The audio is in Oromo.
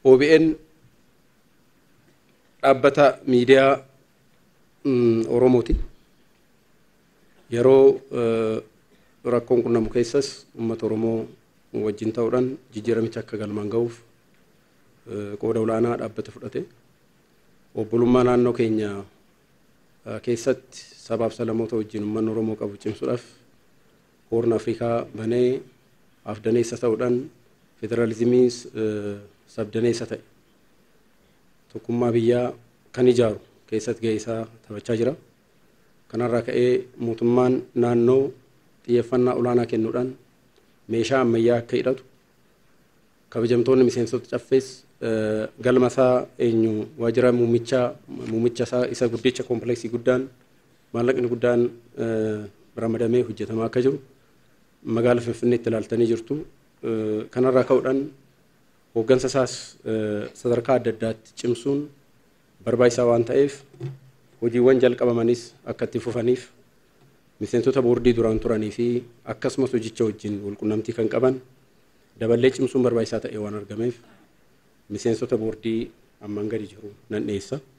OBN dhaabbata miidiyaa Oromooti. Yeroo rakkoon qunnamu keessas uummata Oromoo wajjin ta'uudhaan jijjiiramicha akka galmaan ga'uuf qooda olaanaa dhaabbata fudhate. Obbolummaa naannoo keenya keessatti sabaaf sablammoota wajjin uummanni Oromoo qabu cimsuudhaaf hoorn Afrikaa banee afdaneessa ta'uudhaan federaalizimii sabdaneessa ta'e tokkummaa biyyaa kan ijaaru keessatti gahee isaa taphachaa jira. Kanarraa ka'ee mootummaan naannoo xiyyeeffannaa olaanaa kennuudhaan meeshaa ammayyaa akka hidhatu kabajamtoonni miseensota caffees galma isaa eenyu waajjira muumichaa muumicha isaa isa guddicha koompileksii guddaan maallaqni guddaan ramadamee hojjetamaa akka jiru magaala Finfinneetti ilaaltanii jirtu. Kanarraa ka'uudhaan hooggansa isaas sadarkaa adda addaatti cimsuun barbaachisaa waan ta'eef hojiiwwan jalqabamanis akka itti fufaniif miseensota boordii duraan turanii fi akkasumas hojicha wajjin walqunnamtii kan qaban daballee cimsuun barbaachisaa ta'e waan argameef miseensota boordii ammaan gadi jiru nan dhiyeessa.